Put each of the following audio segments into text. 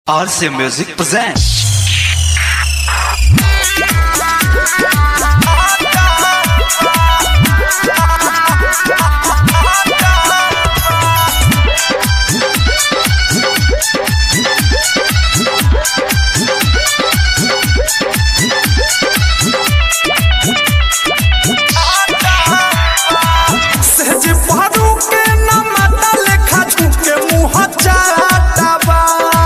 RC Music presents. सहज पहरू के न माता लेखा झुके मुँह चाटाबा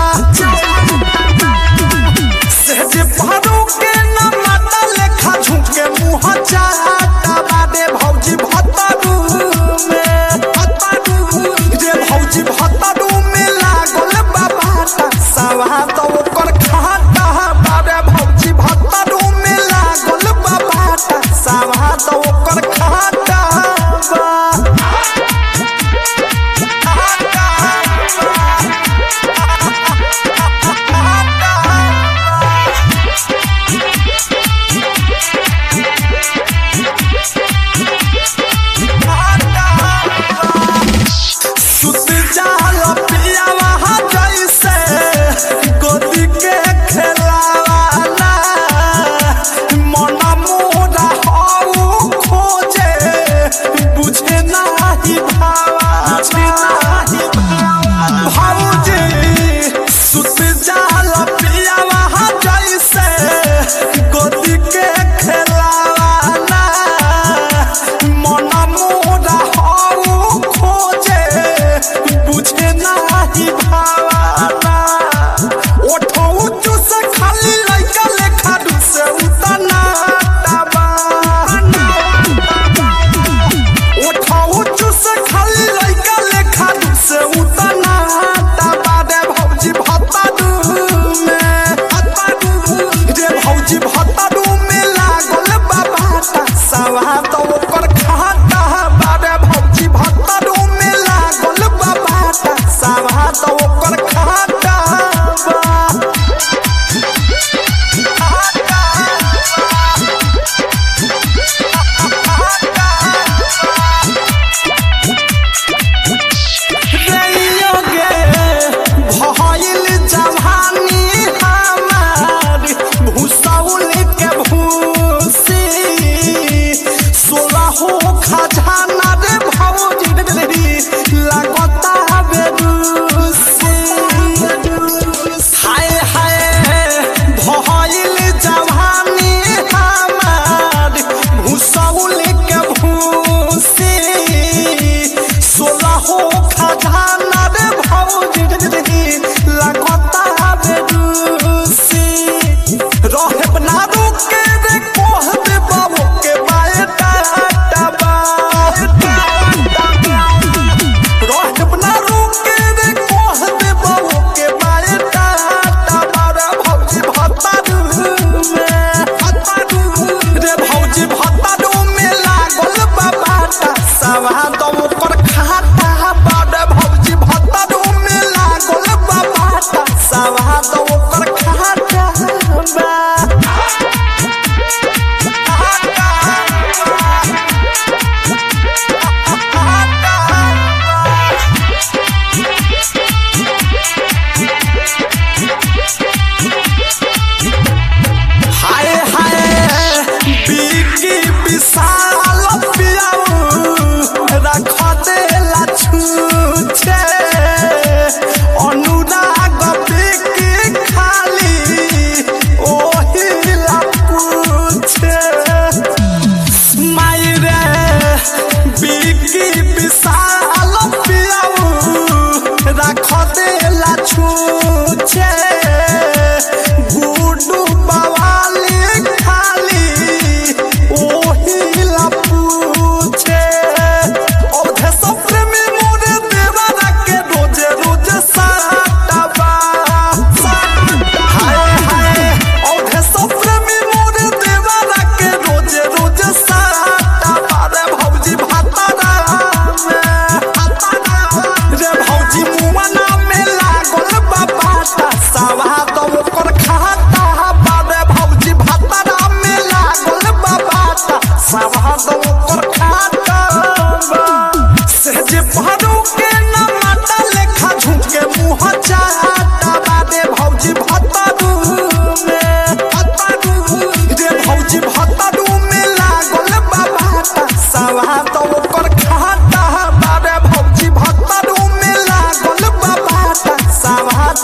सहज पहरू के न माता लेखा झुके मुँह चाटाबा रे भौजी भतरू में भतरू रे भौजी भतरू में लागल बाबाटा सवा तो ओकर खाता बारे भौजी भतरू में लागल बाबाटा सवा तो ओकर खाता बा सुत जाल पियावा जैसे गोदी के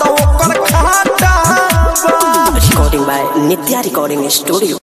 तो ओकर खाटा बा Recording by Nitya Recording Studio.